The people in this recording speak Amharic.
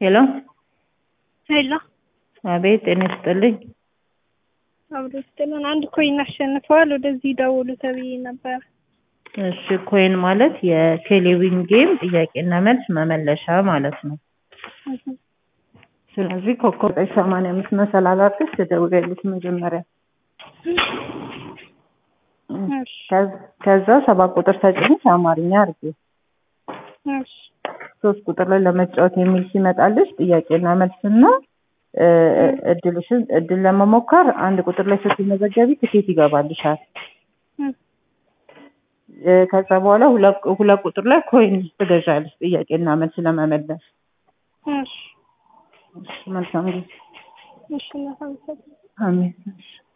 ሄሎ ሄሎ አቤት ጤና ይስጥልኝ አብሮ ስትለን አንድ ኮይን አሸንፈዋል። ወደዚህ ደውሉ ተብዬ ነበር። እሺ ኮይን ማለት የቴሌቪዥን ጌም ጥያቄና መልስ መመለሻ ማለት ነው ስለዚህ ኮከብ ዘጠኝ ሰማንያ አምስት መሰላል አድርገሽ ትደውያለሽ መጀመሪያ እሺ ከዝ- ከዛ ሰባት ቁጥር ተጭነሽ አማርኛ አድርጊ እሺ ሶስት ቁጥር ላይ ለመጫወት የሚል ሲመጣልሽ ጥያቄና መልስና እ፣ እድልሽን እድል ለመሞከር አንድ ቁጥር ላይ ስትመዘገቢ ትኬት ይገባልሻል እም፣ እ፣ ከዛ በኋላ ሁለት ሁለት ቁጥር ላይ ኮይን ትገዣለሽ ጥያቄና መልስ ለመመለስ እሺ እሺ፣ መልካም ጊዜ እሺ እናመሰግናለን። አሜን እሺ